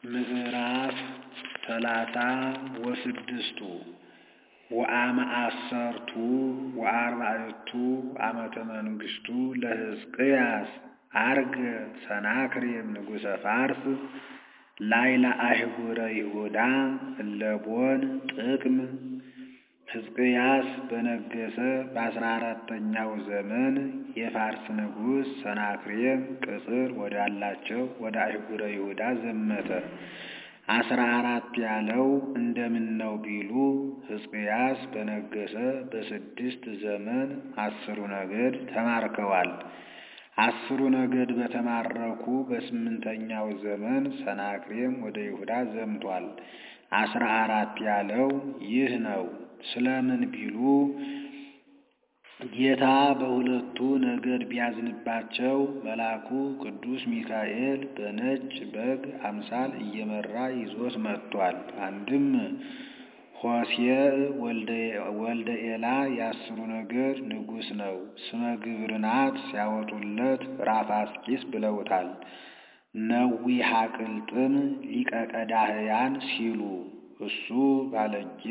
ምዕራፍ ሰላሳ ወስድስቱ ወአመ አሰርቱ ወአርባዕቱ ዓመተ መንግሥቱ ለሕዝቅያስ ዐርገ ሰናክሬም ንጉሠ ፋርስ ላዕለ አህጉረ ይሁዳ እለ ቦን ጥቅም ሕዝቅያስ በነገሠ በአሥራ አራተኛው ዘመን የፋርስ ንጉሥ ሰናክሬም ቅጽር ወዳላቸው ወደ አህጉረ ይሁዳ ዘመተ። አሥራ አራት ያለው እንደምነው ቢሉ ሕዝቅያስ በነገሠ በስድስት ዘመን አስሩ ነገድ ተማርከዋል። አስሩ ነገድ በተማረኩ በስምንተኛው ዘመን ሰናክሬም ወደ ይሁዳ ዘምቷል። አሥራ አራት ያለው ይህ ነው። ስለምን ቢሉ ጌታ በሁለቱ ነገድ ቢያዝንባቸው መልአኩ ቅዱስ ሚካኤል በነጭ በግ አምሳል እየመራ ይዞት መጥቷል። አንድም ሆሴዕ ወልደ ኤላ የአስሩ ነገድ ንጉሥ ነው። ስመ ግብርናት ሲያወጡለት ራፋስቂስ ብለውታል። ነዊ ሐቅልጥም ሊቀ ቀዳህያን ሲሉ እሱ ባለጌ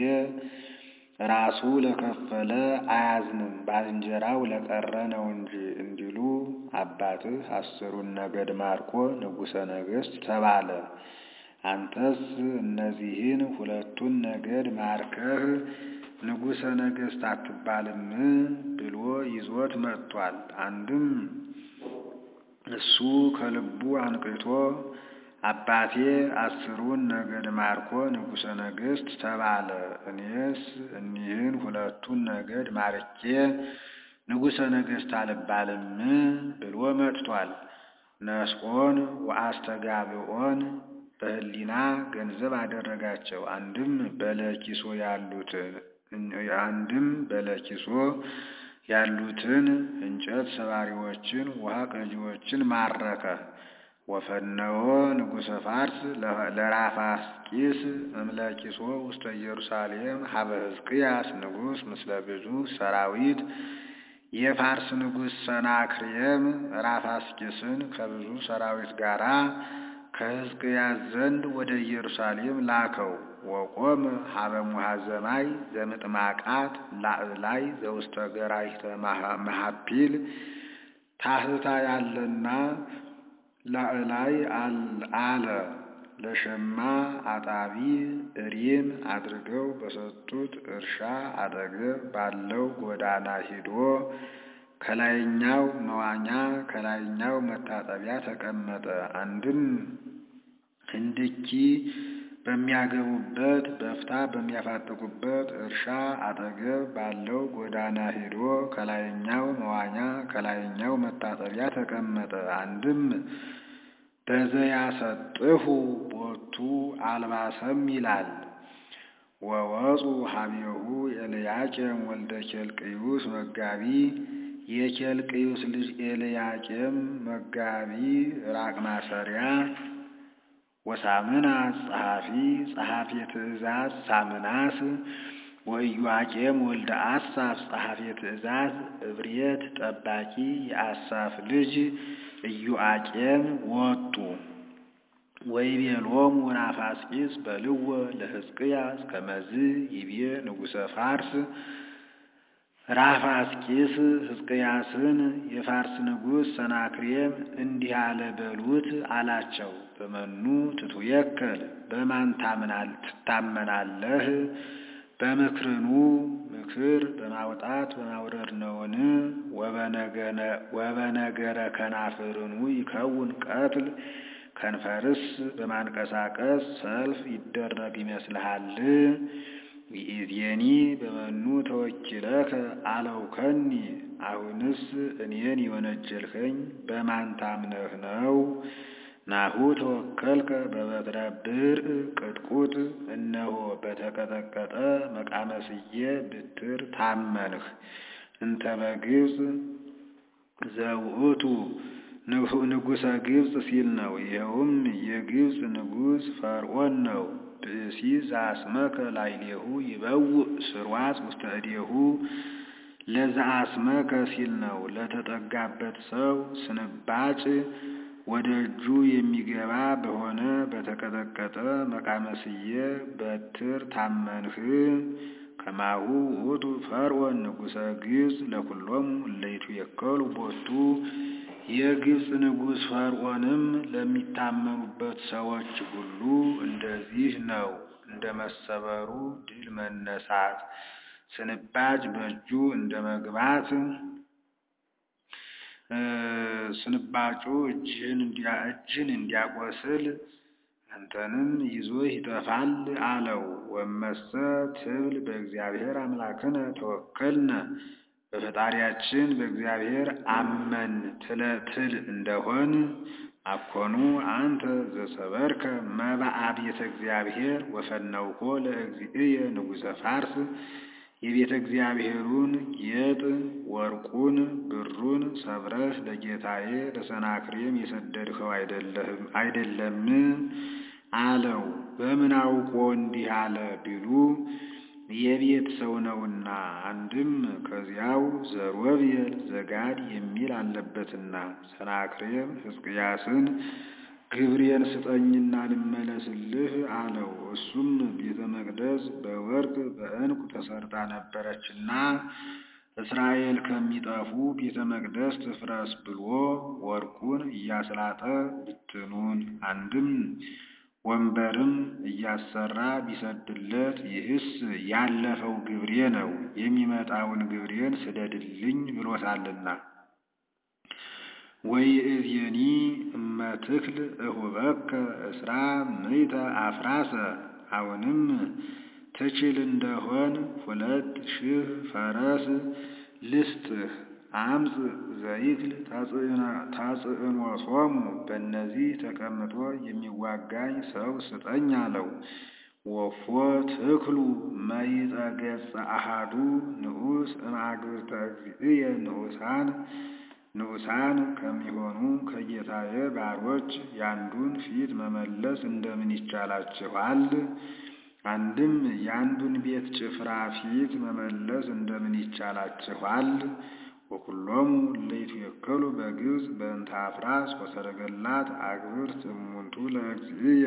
ራሱ ለከፈለ አያዝንም ባልንጀራው ለቀረ ነው እንጂ እንዲሉ አባትህ አስሩን ነገድ ማርኮ ንጉሠ ነገሥት ተባለ። አንተስ እነዚህን ሁለቱን ነገድ ማርከህ ንጉሠ ነገሥት አትባልም ብሎ ይዞት መጥቷል። አንድም እሱ ከልቡ አንቅቶ አባቴ አስሩን ነገድ ማርኮ ንጉሠ ነገሥት ተባለ፣ እኔስ እኒህን ሁለቱን ነገድ ማርኬ ንጉሠ ነገሥት አልባልም ብሎ መጥቷል። ነስኦን ወአስተጋብኦን በሕሊና ገንዘብ አደረጋቸው። አንድም በለኪሶ ያሉትን አንድም በለኪሶ ያሉትን እንጨት ሰባሪዎችን ውሃ ቀጂዎችን ማረከ። ወፈነወ ንጉሠ ፋርስ ለራፋስቂስ እምለኪሶ ውስተ ኢየሩሳሌም ሀበ ሕዝቅያስ ንጉሥ ምስለ ብዙ ሰራዊት። የፋርስ ንጉሥ ሰናክሬም ራፋስቂስን ከብዙ ሰራዊት ጋር ከሕዝቅያስ ዘንድ ወደ ኢየሩሳሌም ላከው። ወቆም ሀበ ሙሐዘማይ ዘምጥማቃት ላዕላይ ዘውስተ ገራይተ መሀፒል ታህታ ያለና ላዕላይ አለ። ለሸማ አጣቢ እሪም አድርገው በሰጡት እርሻ አጠገብ ባለው ጎዳና ሂዶ ከላይኛው መዋኛ ከላይኛው መታጠቢያ ተቀመጠ። አንድም ህንድኪ በሚያገቡበት በፍታ በሚያፋጥቁበት እርሻ አጠገብ ባለው ጎዳና ሂዶ ከላይኛው መዋኛ ከላይኛው መታጠቢያ ተቀመጠ። አንድም በዘያሰጥሁ ቦቱ አልባሰም ይላል። ወወፁ ሀቤሁ ኤልያቄም ወልደ ኬልቅዩስ መጋቢ የኬልቅዩስ ልጅ ኤልያቄም መጋቢ ራቅ ማሰሪያ ወሳምናስ ጸሐፊ ጸሐፊ ትእዛዝ ሳምናስ ወኢዮአቄም ወልደ አሳፍ ጸሐፊ ትእዛዝ እብርየት ጠባቂ የአሳፍ ልጅ ኢዮአቄም ወጡ። ወይቤሎሙ ራፋስቂስ በልወ ለሕዝቅያስ ከመዝ ይቤ ንጉሠ ፋርስ ራፋስቂስ ሕዝቅያስን የፋርስ ንጉሥ ሰናክሬም እንዲህ አለ በሉት አላቸው። በመኑ ትቱየከል በማን ትታመናለህ? በምክርኑ ምክር በማውጣት በማውረድ ነውን? ወበነገረ ከናፍርኑ ይከውን ቀትል ከንፈርስ በማንቀሳቀስ ሰልፍ ይደረግ ይመስልሃል? ይእዜኒ በመኑ ተወኪለከ አለውከኒ አሁንስ እኔን የወነጀልኸኝ በማን ታምነህ ነው? ናሁ ተወከልከ በበትረ ብርዕ ቅጥቁጥ እነሆ በተቀጠቀጠ መቃመስዬ ብትር ታመንህ። እንተ በግብፅ ዘውእቱ ንጉሠ ግብፅ ሲል ነው። ይኸውም የግብፅ ንጉሥ ፈርዖን ነው። ብእሲ ዘአስመከ ላዕሌሁ ይበውእ ስርዋጽ ውስተ እዴሁ ለዘአስመከ ሲል ነው። ለተጠጋበት ሰው ስንባጭ ወደ እጁ የሚገባ በሆነ በተቀጠቀጠ የረገጠ መቃመስዬ በትር ታመንህ ከማሁ ውእቱ ፈርዖን ንጉሠ ግብፅ ለኩሎሙ እለይቱ የከሉ ቦቱ የግብፅ ንጉሥ ፈርዖንም ለሚታመኑበት ሰዎች ሁሉ እንደዚህ ነው። እንደ መሰበሩ ድል መነሳት ስንባጭ በእጁ እንደ መግባት ስንባጩ እጅን እንዲያቆስል አንተንም ይዞ ይጠፋል አለው። ወመሰ ትብል በእግዚአብሔር አምላክነ ተወከልነ በፈጣሪያችን በእግዚአብሔር አመን ትል እንደሆን አኮኑ አንተ ዘሰበርከ መባአ ቤተ እግዚአብሔር ወፈነውኮ ለእግዚእየ ንጉሠ ፋርስ የቤተ እግዚአብሔሩን ጌጥ ወርቁን ብሩን ሰብረህ ለጌታዬ ለሰናክሬም የሰደድኸው አይደለም አለው። በምን አውቆ እንዲህ አለ ቢሉ የቤት ሰው ነውና፣ አንድም ከዚያው ዘሮቤል ዘጋድ የሚል አለበትና። ሰናክሬም ሕዝቅያስን ግብሬን ስጠኝና ልመለስልህ አለው። እሱም ቤተ መቅደስ በወርቅ በዕንቁ ተሰርታ ነበረችና እስራኤል ከሚጠፉ ቤተ መቅደስ ትፍረስ ብሎ ወርቁን እያስላጠ ብትኑን አንድም ወንበርም እያሰራ ቢሰድለት ይህስ ያለፈው ግብሬ ነው፣ የሚመጣውን ግብሬን ስደድልኝ ብሎታልና። ወይእዜኒ እመትክል እሁበከ እስራ ምዕተ አፍራሰ አሁንም ትችል እንደሆን ሁለት ሺህ ፈረስ ልስጥህ። አምፅ ዘይክል ታጽዕኖቶሙ በእነዚህ ተቀምጦ የሚዋጋኝ ሰው ስጠኝ አለው። ወፎ ትክሉ መይጠ ገጸ አሃዱ ንዑስ እምአግብርተ እግዚእየ ንዑሳን ንዑሳን ከሚሆኑ ከጌታዬ ባሮች ያንዱን ፊት መመለስ እንደምን ይቻላችኋል? አንድም የአንዱን ቤት ጭፍራ ፊት መመለስ እንደምን ይቻላችኋል? ወኩሎሙ እለይቱ የከሉ በግብፅ በእንተ አፍራስ ወሰረገላት አግብርት እሙንቱ ለእግዚእየ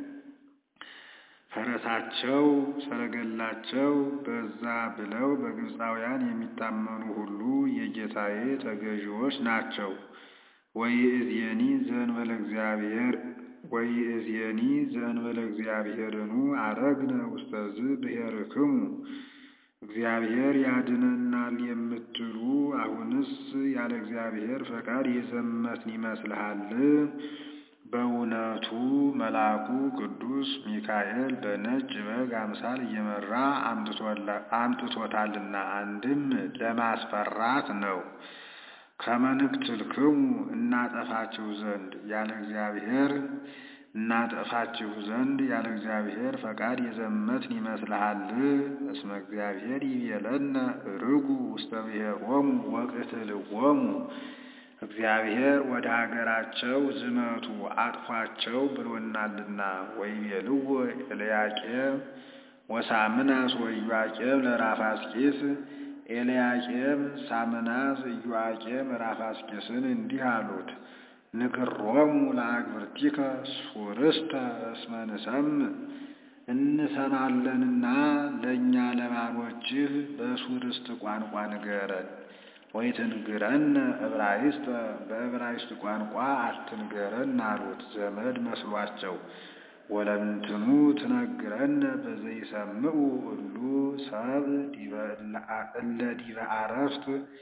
ፈረሳቸው ሰረገላቸው በዛ ብለው በግብፃውያን የሚታመኑ ሁሉ የጌታዬ ተገዢዎች ናቸው። ወይእዜኒ ዘእንበለ እግዚአብሔር ወይእዜኒ ዘእንበለ እግዚአብሔርኑ አረግነ ውስተዝ ብሔርክሙ እግዚአብሔር ያድነናል የምትሉ አሁንስ ያለ እግዚአብሔር ፈቃድ የዘመትን ይመስልሃል? በእውነቱ መልአኩ ቅዱስ ሚካኤል በነጭ በግ አምሳል እየመራ አምጥቶታልና አንድም ለማስፈራት ነው። ከመንክትልክሙ እናጠፋችሁ ዘንድ ያለ እግዚአብሔር እናጠፋችሁ ዘንድ ያለ እግዚአብሔር ፈቃድ የዘመትን ይመስልሃል? እስመ እግዚአብሔር ይቤለነ ርጉ ውስተ ብሔሮሙ ወቅትልዎሙ እግዚአብሔር ወደ ሀገራቸው ዝመቱ አጥፏቸው ብሎናልና። ወይቤልዎ ኤልያቄም ወሳምናስ ወኢዮአቄም ለራፋስቂስ ኤልያቄም ሳምናስ ኢዮአቄም ራፋስቂስን እንዲህ አሉት ንግሮሙ ለአግብርቲከ ሱርስተ እስመ ንሰምዕ እንሰማለንና ለእኛ ለባሮችህ በሱርስት ቋንቋ ንገረን። ወይትንግረነ ዕብራይስጥ በዕብራይስጥ ቋንቋ አትንገረን አሉት። ዘመድ መስሏቸው ወለምንትኑ ትነግረነ በዘይሰምዑ እሉ ሰብ እለ ዲበ አረፍት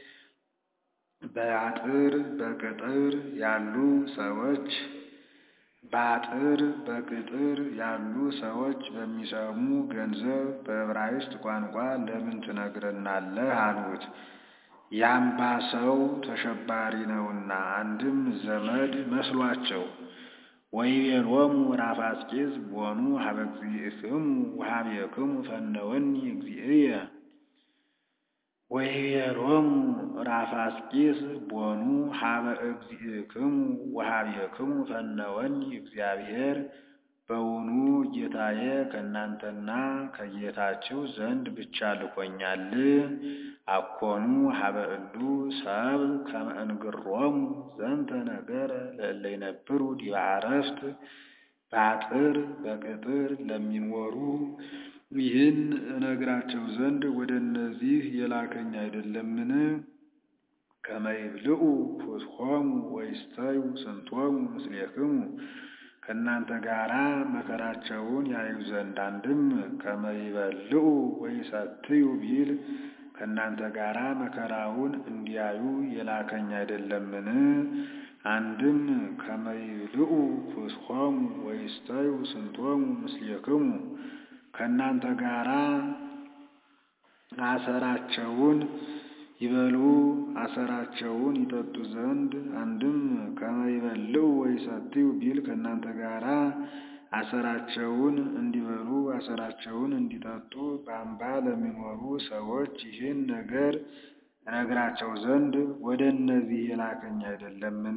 በአጥር በቅጥር ያሉ ሰዎች በአጥር በቅጥር ያሉ ሰዎች በሚሰሙ ገንዘብ በዕብራይስጥ ቋንቋ ለምን ትነግረናለህ? አሉት። ያምባ ሰው ተሸባሪ ነውና አንድም ዘመድ መስሏቸው። ወይቤሎሙ ራፋስቂስ ቦኑ ሀበ እግዚእክሙ ወሀቤክሙ ፈነወኒ እግዚእየ ወይቤሎሙ ራፋስቂስ ቦኑ ሀበ እግዚእክሙ ወሀቤክሙ ፈነወኒ እግዚአብሔር በውኑ ጌታዬ ከእናንተና ከጌታችሁ ዘንድ ብቻ ልኮኛል? አኮኑ ሀበ እሉ ሰብ ከመ እንግሮሙ ዘንተ ነገረ ለእለ ይነብሩ ዲበ አረፍት በአጥር በቅጥር ለሚኖሩ ይህን እነግራቸው ዘንድ ወደ እነዚህ የላከኝ አይደለምን? ከመ ይብልዑ ፍትሖሙ ወይስተዩ ስንቶሙ ምስሌክሙ ከእናንተ ጋራ መከራቸውን ያዩ ዘንድ አንድም ከመ ይበልዑ ወይሰትዩ ቢል ከእናንተ ጋራ መከራውን እንዲያዩ የላከኝ አይደለምን? አንድም ከመ ይብልዑ ፍትሖሙ ወይስተዩ ስንቶሙ ምስሌክሙ ከእናንተ ጋራ አሰራቸውን ይበሉ አሰራቸውን ይጠጡ ዘንድ አንድም ከመ ይበልዑ ወይሰትዩ ቢል ከእናንተ ጋራ አሰራቸውን እንዲበሉ አሰራቸውን እንዲጠጡ በአምባ ለሚኖሩ ሰዎች ይህን ነገር እነግራቸው ዘንድ ወደ እነዚህ የላከኝ አይደለምን?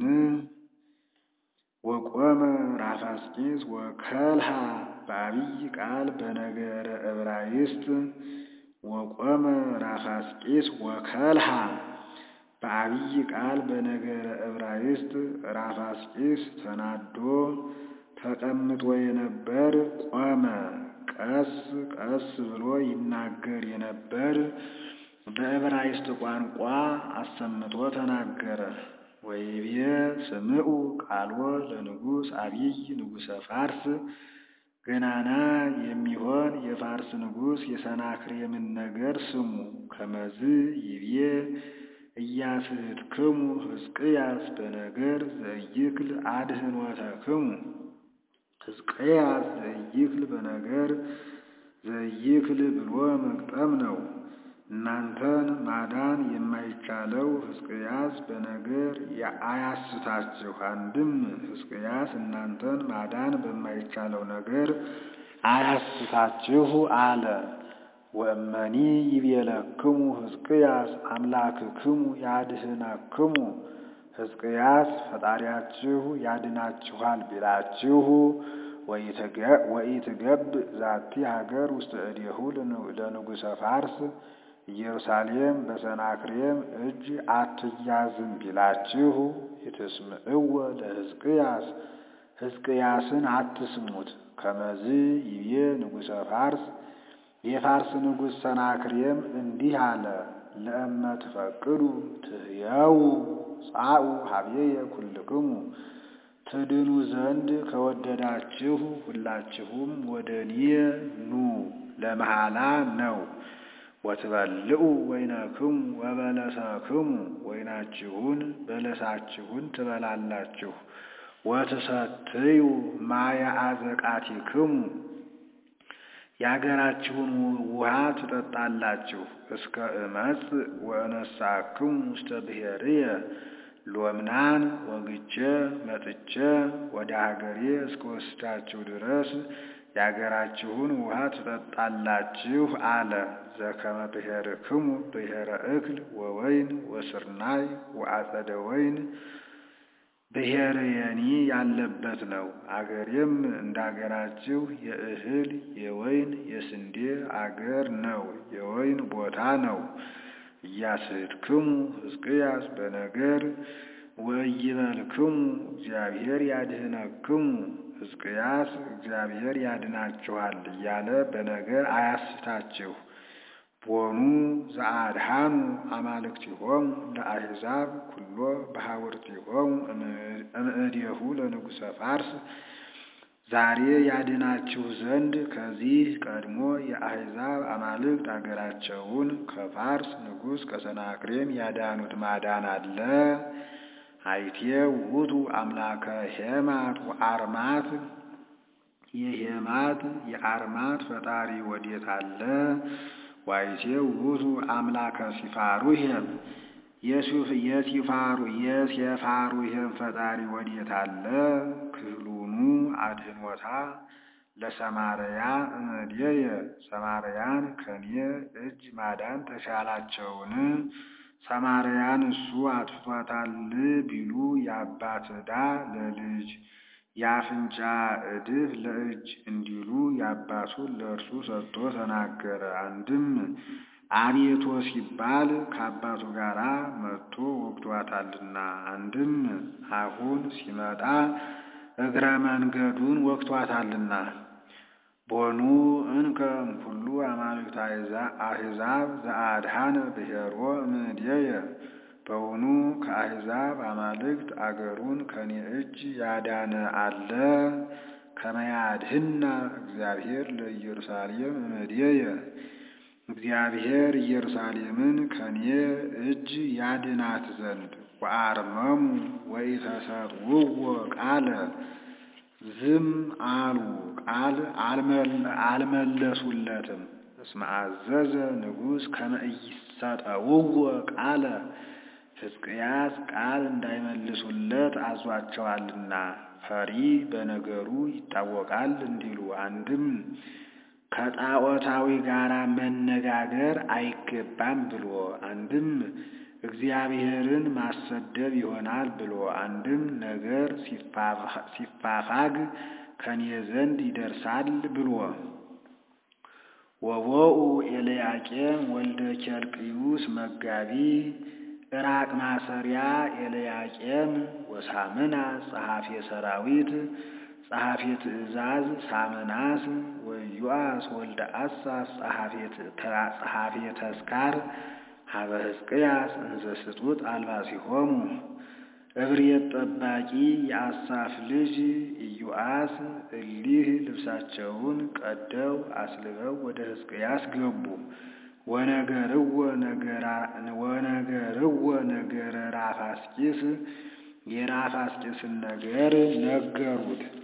ወቆመ ራፋስቂስ ወከልሃ በአብይ ቃል በነገረ ዕብራይስጥ ወቆመ ራፋስቂስ ወከልሃ በአብይ ቃል በነገረ ዕብራይስጥ ራፋስቂስ ተናዶ ተቀምጦ የነበር ቆመ። ቀስ ቀስ ብሎ ይናገር የነበር በዕብራይስጥ ቋንቋ አሰምቶ ተናገረ። ወይቤ ስምዑ ቃልዎ ለንጉሥ አብይ ንጉሠ ፋርስ ገናና የሚሆን የፋርስ ንጉሥ የሰናክሬምን ነገር ስሙ። ከመዝ ይቤ ኢያስሕትክሙ ሕዝቅያስ በነገር ዘኢይክል አድኅኖተክሙ ሕዝቅያስ ዘኢይክል በነገር ዘኢይክል ብሎ መግጠም ነው። እናንተን ማዳን የማይቻለው ሕዝቅያስ በነገር አያስታችሁ። አንድም ሕዝቅያስ እናንተን ማዳን በማይቻለው ነገር አያስታችሁ አለ። ወእመኒ ይቤለክሙ ሕዝቅያስ አምላክክሙ ያድኅነክሙ ሕዝቅያስ ፈጣሪያችሁ ያድናችኋል ቢላችሁ ወኢትገብ ዛቲ ሀገር ውስጥ እዴሁ ለንጉሠ ፋርስ ኢየሩሳሌም በሰናክሬም እጅ አትያዝም ቢላችሁ ኢትስምዕወ ለሕዝቅያስ ሕዝቅያስን አትስሙት። ከመዝ ይቤ ንጉሠ ፋርስ የፋርስ ንጉሥ ሰናክሬም እንዲህ አለ። ለእመ ትፈቅዱ ትሕየው ጻኡ ሀቤየ ኩልክሙ ትድኑ ዘንድ ከወደዳችሁ ሁላችሁም ወደ እኔ ኑ ለመሐላ ነው። ወትበልዑ ወይነክሙ ወበለሰክሙ ወይናችሁን በለሳችሁን ትበላላችሁ። ወትሰትዩ ማየ አዘቃቲክሙ የአገራችሁን ውሃ ትጠጣላችሁ። እስከ እመጽ ወእነሳክሙ ውስተ ብሔርየ ሎምናን ወግቼ መጥቼ ወደ ሀገሬ እስከ ወስዳችሁ ድረስ የአገራችሁን ውሃ ትጠጣላችሁ አለ። ዘከመ ብሔርክሙ ብሔረ እክል ወወይን ወስርናይ ወአጸደ ወይን ብሔርየኒ ያለበት ነው። አገሬም እንደ አገራችሁ የእህል የወይን የስንዴ አገር ነው፣ የወይን ቦታ ነው። ኢያስሕትክሙ ሕዝቅያስ በነገር ወኢይበልክሙ እግዚአብሔር ያድኅነክሙ ሕዝቅያስ እግዚአብሔር ያድናችኋል እያለ በነገር አያስታችሁ። ቦኑ ዘአድኃኑ አማልክቲሆሙ ለአሕዛብ ኩሎ በሐውርቲሆሙ እምእዴሁ ለንጉሠ ፋርስ ዛሬ ያድናችሁ ዘንድ ከዚህ ቀድሞ የአሕዛብ አማልክት አገራቸውን ከፋርስ ንጉሥ ከሰናክሬም ያዳኑት ማዳን አለ። አይቴ ውእቱ አምላከ ሄማት ወአርማት የሄማት የአርማት ፈጣሪ ወዴት አለ? ዋይቴ ውእቱ አምላከ ሲፋሩሄም የሲፋሩ የሴፋሩሄም ፈጣሪ ወዴት አለ? ክህሉኑ አድኅኖታ ለሰማርያ እምእዴየ ሰማርያን ከኔ እጅ ማዳን ተሻላቸውን? ሰማርያን እሱ አጥፍቷታል ቢሉ የአባት ዕዳ ለልጅ የአፍንጫ ዕድፍ ለእጅ እንዲሉ የአባቱን ለእርሱ ሰጥቶ ተናገረ። አንድም አቤቶ ሲባል ከአባቱ ጋር መጥቶ ወግቷታልና፣ አንድም አሁን ሲመጣ እግረ መንገዱን ወግቷታልና። ቦኑ እንከ እምኩሉ አማልክት አሕዛብ ዘአድኃነ ብሔሮ እምኔየ በውኑ ከአሕዛብ አማልክት አገሩን ከኔ እጅ ያዳነ አለ? ከመያድህና እግዚአብሔር ለኢየሩሳሌም እምኔየ እግዚአብሔር ኢየሩሳሌምን ከኔ እጅ ያድናት ዘንድ ወአርመሙ ወኢተሰጥውዎ ቃለ ዝም አሉ፣ ቃል አልመለሱለትም። እስመ አዘዘ ንጉሥ ከመ ኢይሰጠውዎ ቃለ ሕዝቅያስ ቃል እንዳይመልሱለት አዟቸዋልና ፈሪ በነገሩ ይታወቃል እንዲሉ አንድም ከጣዖታዊ ጋር መነጋገር አይገባም ብሎ አንድም እግዚአብሔርን ማሰደብ ይሆናል ብሎ አንድም ነገር ሲፋፋግ ከኔ ዘንድ ይደርሳል ብሎ ወቦኡ ኤልያቄም ወልደ ኬልቅዩስ መጋቢ ዕራቅ ማሰሪያ ኤልያቄም ወሳምና ጸሐፌ ሰራዊት ጸሐፌ ትእዛዝ ሳምናስ ወዮአስ ወልደ አሳፍ ጸሐፌ ተስካር ሀበ ሕዝቅያስ እንዘ ስጡት አልባሲሆሙ እብርየት ጠባቂ የአሳፍ ልጅ ኢዮአስ እሊህ ልብሳቸውን ቀደው አስልበው ወደ ሕዝቅያስ ገቡ። ወነገርዎ ነገረ ራፋስቂስ የራፋስቂስን ነገር ነገሩት።